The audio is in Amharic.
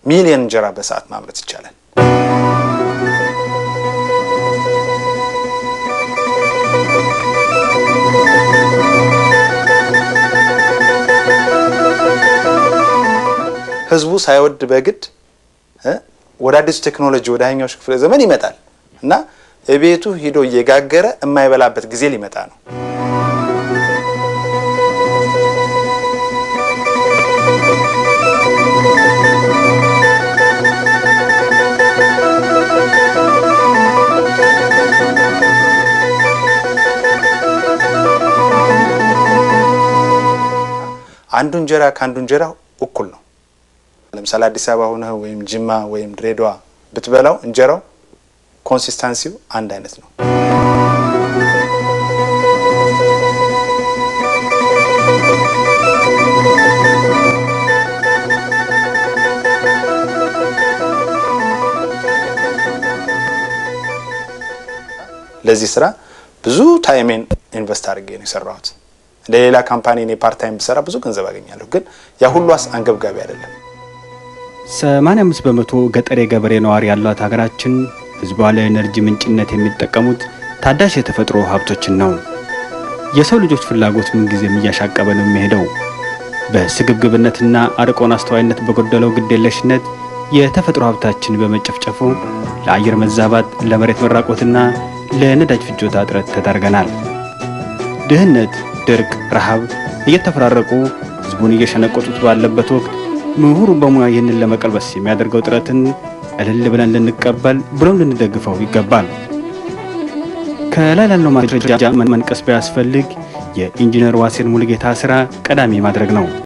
ሚሊዮን እንጀራ በሰዓት ማምረት ይቻላል። ህዝቡ ሳይወድ በግድ ወደ አዲሱ ቴክኖሎጂ ወደ ሀያኛው ክፍለ ዘመን ይመጣል እና ቤቱ ሂዶ እየጋገረ የማይበላበት ጊዜ ሊመጣ ነው። አንዱ እንጀራ ከአንዱ እንጀራ እኩል ነው። ለምሳሌ አዲስ አበባ ሆነህ ወይም ጅማ ወይም ድሬዳዋ ብትበላው እንጀራው ኮንሲስታንሲው አንድ አይነት ነው። ለዚህ ስራ ብዙ ታይሜን ኢንቨስት አድርጌ ነው የሰራሁት። እንደ ሌላ ካምፓኒ እኔ ፓርት ታይም ብሰራ ብዙ ገንዘብ አገኛለሁ፣ ግን ያ ሁሉ አንገብጋቢ አይደለም። 85 በመቶ ገጠር የገበሬ ነዋሪ ያሏት ሀገራችን ህዝቧ ለኤነርጂ ምንጭነት የሚጠቀሙት ታዳሽ የተፈጥሮ ሀብቶችን ነው። የሰው ልጆች ፍላጎት ምንጊዜም እያሻቀበ ነው የሚሄደው። በስግብግብነትና አርቆን አስተዋይነት በጎደለው ግዴለሽነት የተፈጥሮ ሀብታችን በመጨፍጨፉ ለአየር መዛባት፣ ለመሬት መራቆትና ለነዳጅ ፍጆታ እጥረት ተዳርገናል። ድህነት፣ ድርቅ፣ ረሃብ እየተፈራረቁ ህዝቡን እየሸነቆጡት ባለበት ወቅት ምሁሩ በሙያ ይህንን ለመቀልበስ የሚያደርገው ጥረትን እልል ብለን ልንቀበል ብሎም ልንደግፈው ይገባል። ከላይ ላለው ማስረጃ መንቀስ ቢያስፈልግ የኢንጂነር ዋሴን ሙሉጌታ ስራ ቀዳሚ ማድረግ ነው።